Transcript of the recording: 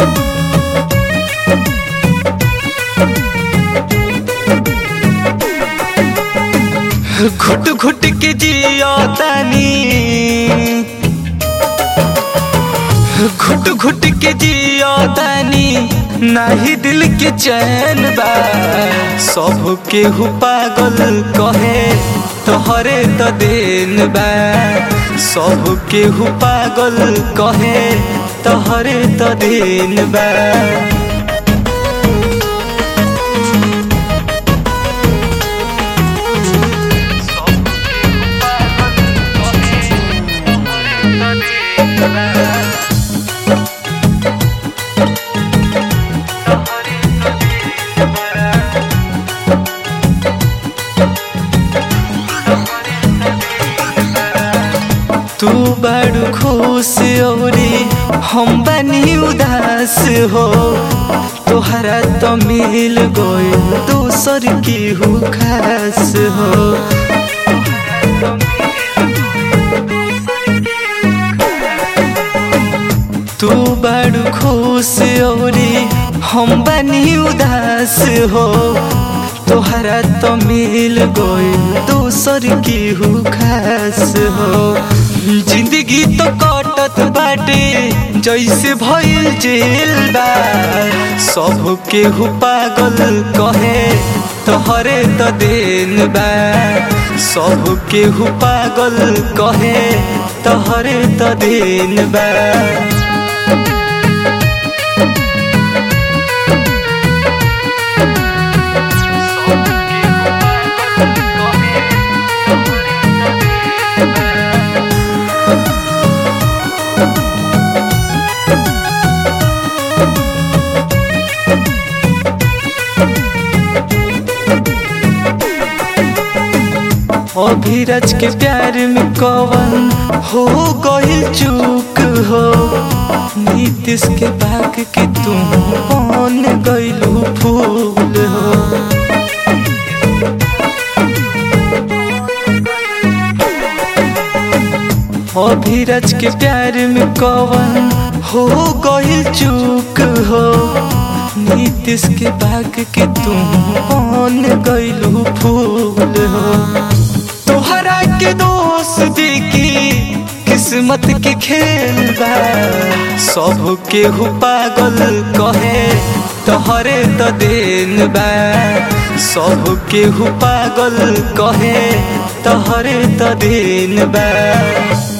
घुट घुट के जियो तानी घुट घुट के जियो तानी नाही दिल के चैन बा सब केहू पागल कहे तोहरे तो देन बा सब केहू पागल कहे तोहरे तो देन बा तू बड़ खुश औरी हम बनी उदास हो तोहरा तो मिल गइल दूसर की हु खास हो तू बड़ खुश औरी हम बनी उदास हो तोहरा तो मिल गइल दूसर की हु खास हो जिंदगी तो कटत बाटे जैसे भइल जेल बा सब केहू पागल कहे तोहरे तो देन बा सब केहू पागल कहे तोहरे तो देन बा अभिरज के प्यार में कवन हो गइल चूक हो नीतीश के बाग के तू बन गइलू फूल हो अभिरज के प्यार में कवन हो गइल चूक हो नीतीश के बाग के तू बन गइलू फूल हो तोहरा के दोस्त की किस्मत के खेल बा सब केहू पागल कहे तोहरे तो देन बा सब केहू पागल कहे तोहरे तो देन बा